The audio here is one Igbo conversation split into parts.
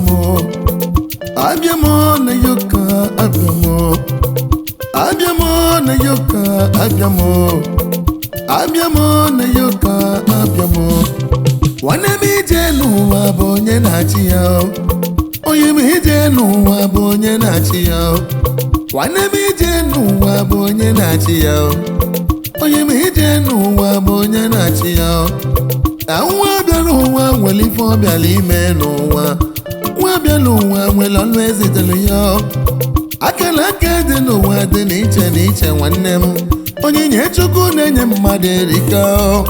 abịamo abịamo na yoka abịamo abịamo na yoka abịamo abịamo na yoka abịamo nwanne m ije n'ụwa bụ onye na-achị ya onye m ije n'ụwa bụ onye na-achị ya nwanne m ije n'ụwa bụ onye na-achị ya onye m ije n'ụwa bụ onye na-achị ya na nwa bịa n'ụwa nwere ife ọ bịara ime n'ụwa nwa bịa n'ụwa nwere ọnụ ezitere ya akara aka dị n'ụwa dị n'iche n'iche nwanne m onyinye chukwu na-enye mmadụ erika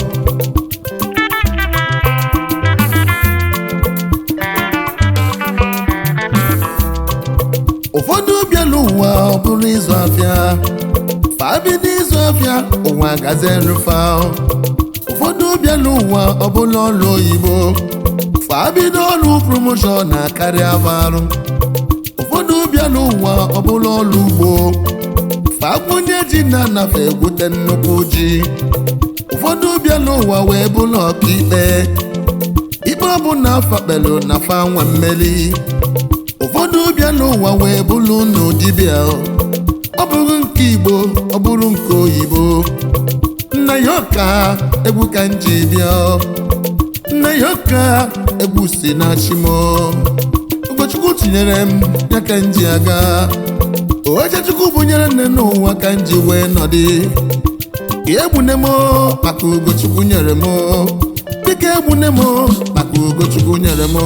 ụfọdụ bịara ụwa ọ bụrụ ịzụ afịa fabido ịzụ afịa ụwa gazerufa ụfọdụ bịara ụwa ọ bụla ọrụ oyibo fabido ọrụ promoshọn na-akarịa arụ ụfọdụ bịara ụwa ọ bụla ọrụ ugbo fakwunye ji na-anafe egwute nnukwu ji ụfọdụ bịara ụwa wee bụrụ ọkaikpe ikpe ọbụla fakpelu na fa nwa mmeri ụfọdụ bịa n'ụwa wee bụrụ unu dibịa ọ bụrụ nke igbo ọ bụrụ nke oyibo nna ya ọka egwu ka m ji bịa nna ya ọka egwu si na chimo ụkọchukwu tinyere m ya ka m ji aga oche chukwu bụnyere nne n'ụwa ka m ji wee nọdị egbune m maka ugochukwu nyere m dịka egbune m maka ugochukwu nyere m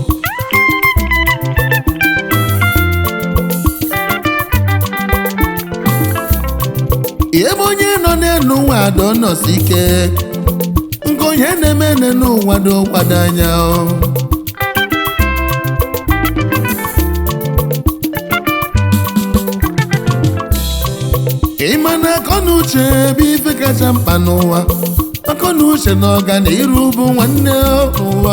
ebe onye nọ n'elu ụwa do nọsi ike nke onye na-eme n'elu ụwa do kwado anya ịma na akọnuche ebe ife kacha mkpa n'ụwa akọnuche na ọganiru bụ nwanne ụwa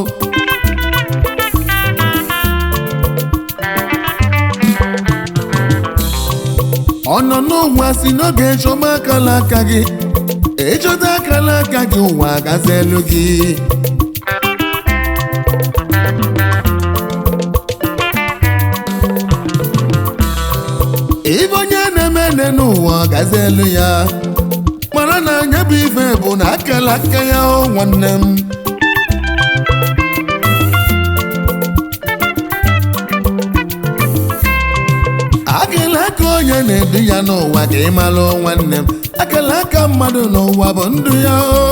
ọ nọ n'ụwa si n'oge chọba akala aka gị ịchọta akala aka gị ụwa gazi elu gị ibe onye na-eme ene n'ụwa gazi elu ya mara na anya bụ ife bụ na akala aka ya o nwanne m akala aka onye na-edu ya n'ụwa ka ị malụ nwanne m akala aka mmadụ n'ụwa bụ ndụ ya o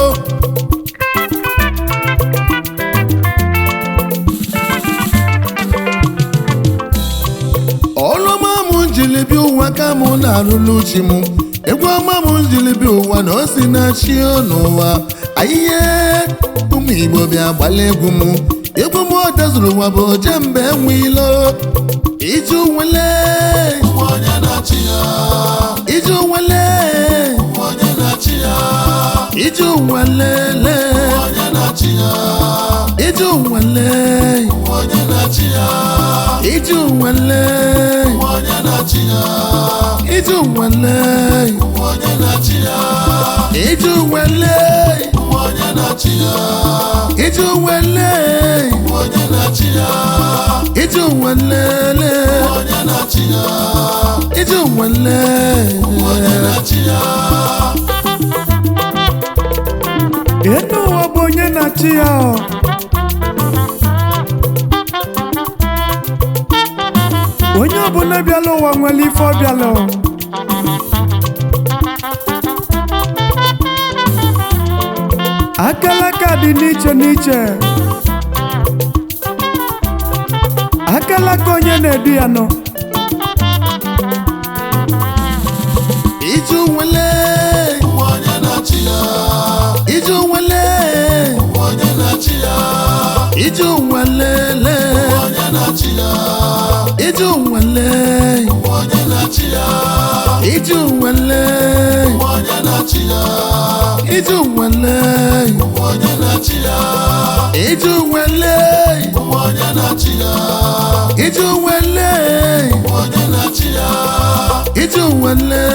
ọlụma m njili bịa ụwa ka mụ na-arụlụ chi m egwu ọma m njili bịa ụwa na o si na chi n'ụwa ayiye ụmụ igbo bịa gbala egwu m egwu m odezuru ụwa bụ oje mgbe enwe ilo iji nwele onye na-achị ya iji nwele onye na-achị ya iji nwelele onye na-achị ya iji nwele onye na-achị ya iji nwele onye na-achị ya iji nwele onye na-achị ya iji nwele onye na-achị ya iji nwele onye na-achị ya iji nwelele onye na-achị ya iji nwele onye na-achị ya enu ụwa bụ onye na-achị ya ọ. onye ọbụla bịala ụwa nwere ife ọ bịala ọ. akalaka dị n'iche n'iche akalaka onye na-edu ya nọ iji nwele onye na-achị ya iji nwele onye na-achị ya iji nwelele onye na-achị ya iji nwele onye na-achị ya iji nwele onye na-achị ya iji nwele onye na-achị ya iji nwele onye na-achị ya iji nwele onye na-achị ya iji nwele